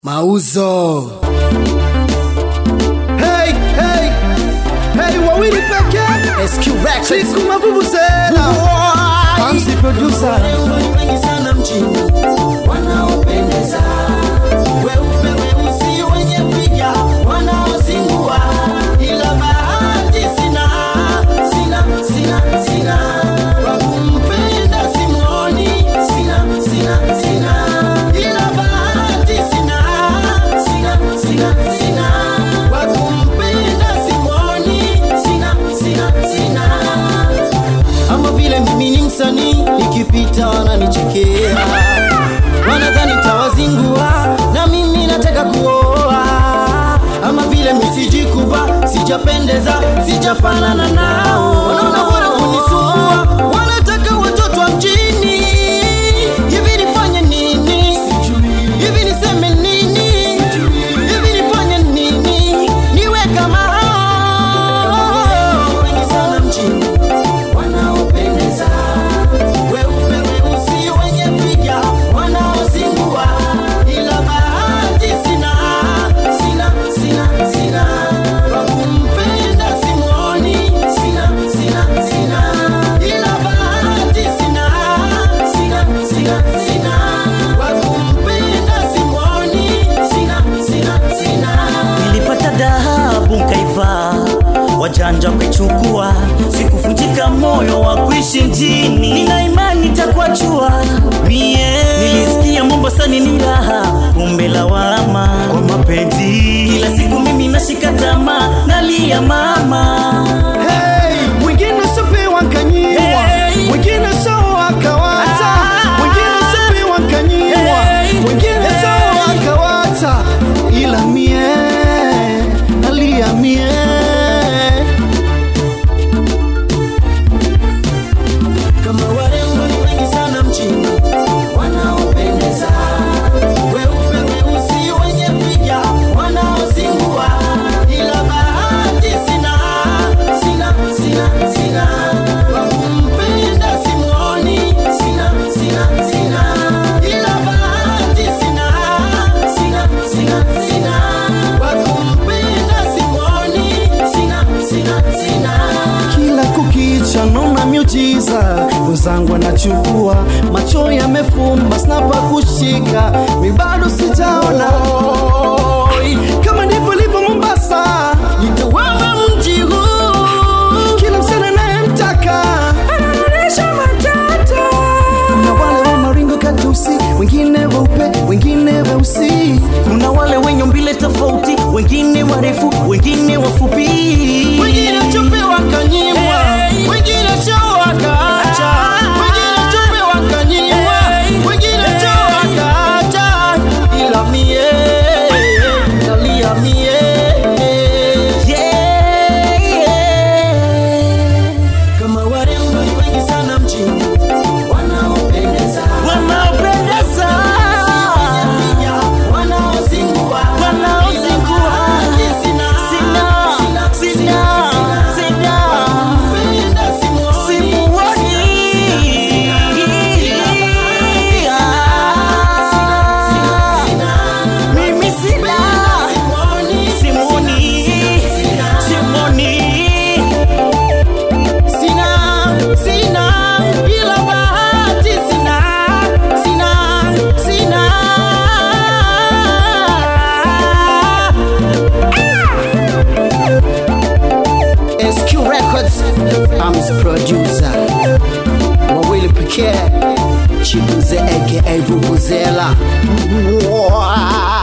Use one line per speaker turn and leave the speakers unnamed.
Mauzo.
Hey, hey, hey, wawili pekee
SQ Records.
siku mavuvuzela Hamsi producer
wengi sana mjini wanaopendeza weupe weusi wenye piga wanaozingua ila bahati sina sina sina sina wa kumpenda simoni sina sina sina ila bahati sina sina sina sina wa kumpenda simoni sina sina sina ama vile mimi ni msanii nikipita wananichekea wanadhani tawazingua na mimi nataka kuoa ama vile misijikuva sijapendeza sijafanana nao wanaona bora kunisumbua wanataka watoto wa mjini hivi nifanye nini hivi niseme nini hivi nifanye nini niwe kama hao wengi sana mjini wanaopendeza weupe weusi wenye piga wanaozingua ila bahati sina sina sina sina wa kumpenda simoni sina sina sina ila bahati sina sina sina sina wa kumpenda simoni sina sina sina
nilipata dhahabu nkaivaa wajanja kuichukua sikuvunjika moyo wa kuishi mjini nina imani takuachua mie nilisikia mombasani ni raha kumbe lawama kwa mapenzi kila siku mimi nashika tamaa nalia mama
Hey, mwingine sopewa kanyiwa
Hey.
mwingine so akawata
Ah.
mwingine sopewa kanyiwa
Hey.
mwingine so akawata ila mie alia mie
kama warembo ni wengi sana mjini wanaopendeza weupe weusi wenye piga wanaozingua ila bahati sina sina sina sina wa kumpenda simoni sina sina sina ila bahati sina sina sina sina wa kumpenda simoni sina sina sina
kila kukicha naona miujiza wenzangu anachukua macho yamefumba snapa kushika mi bado sijaona kama ndivyo livyo mombasa
nitawama mji huu
kila msichana nayemtaka anaonyesha matata kuna wale wa maringo katusi wengine weupe wengine weusi
kuna wale wenye mbile tofauti wengine warefu wengine wafupi
wengine chupe wakanyimwa wengine cho wakaacha wengine chupe wakanyimwa wengine cho wakaacha ila mie nalia mie
Yeah, yeah.
kama warembo ni wengi sana mjini wanaopendeza
wanaopendeza
Piga, wanaozingua
Wanaozingua.
Ila bahati sina,
Sina,
sina,
sina, sina.
Kumpenda simuoni.
Simuoni. Mimi sina. Simuoni. Simuoni.
Sina, sina, ila bahati sina, sina, sina.
SQ Records. I'm his producer. Wawili pekee. Chibuze aka Vuvuzela. Wow.